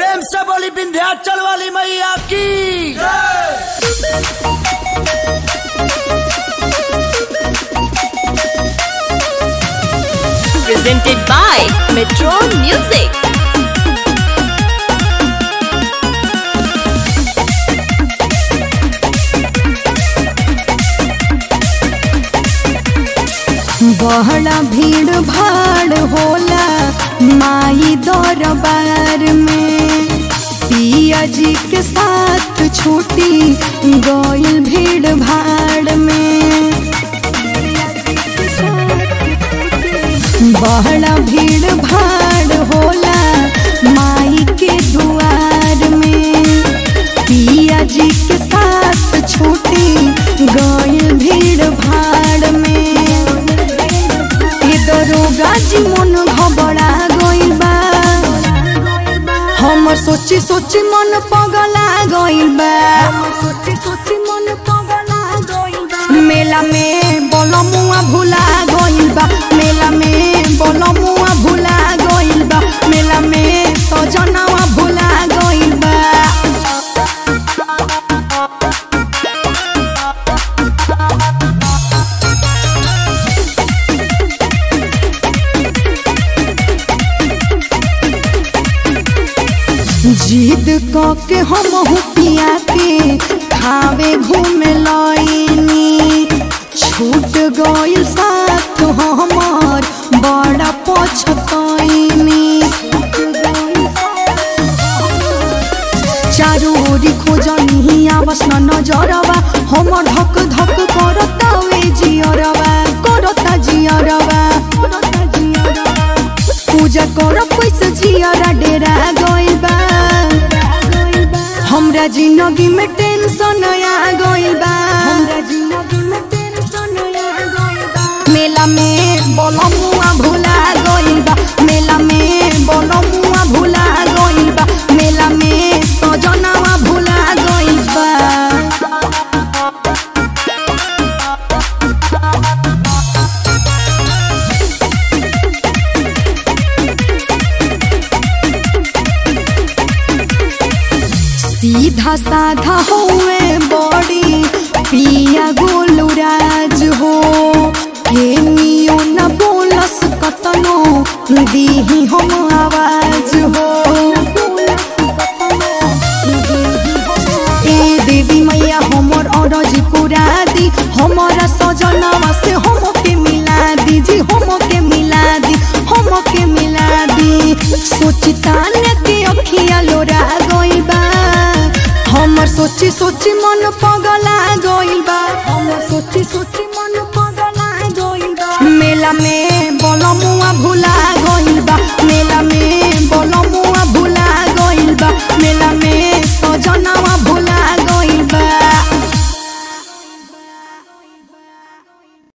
प्रेम से बोली विंध्याचल वाली मैया की presented by Metro Music. बड़ा भीड़ भाड़ होला माई दरबार में पिया जी के साथ छूटी गइल भीड़ भाड़ में बड़ा भीड़ भाड़ होला माई के दुआर में पिया जी के साथ छूटी गइल भीड़ भाड़ में ये दरोगा जी मन घबरा गइल बा हमर सोची सोची मन पगला गइल बा सोची सोची मन पगला गइल बा मेला में बलमुआ भुला गइल बा मेला में बलमुआ भुला गइल बा मेला में सजनावा भुला गइल बा जिद क के हम पिया के खावे घूमे लईनी छूट गइल साथ हमर बड़ा पछतईनी चारू ओरी खोजनी आवस न नजरवा हमर धक धक करता वे जियरवा करता जियरवा करता जियरवा पूजा कर पैसा जियरा डेरा गइल बा हमरा जिंदगी में टेंशन आ गइल बा हमरा जिंदगी में टेंशन आ गइल बा मेला में बलमुआ भुला गइल बा मेला में बलमुआ भुला गइल बा मेला में सजनावा भुला गइल बा सीधा साधा हुए बड़ी पिया गोलू राज हो केनियो न बोलस कतनो दीही हम आवाज हो ए देवी मैया हमर अरज पुरा दी हमारा सजनावा से हम के मिला दी जी हम के मिला दी हम के मिला दी सोचिता ने के अखिया लोरा गइल बा हमर सोची सोची मन पगला गइल बा हमर सोची सोची मन पगला गइल बा मेला में बलमुआ भुला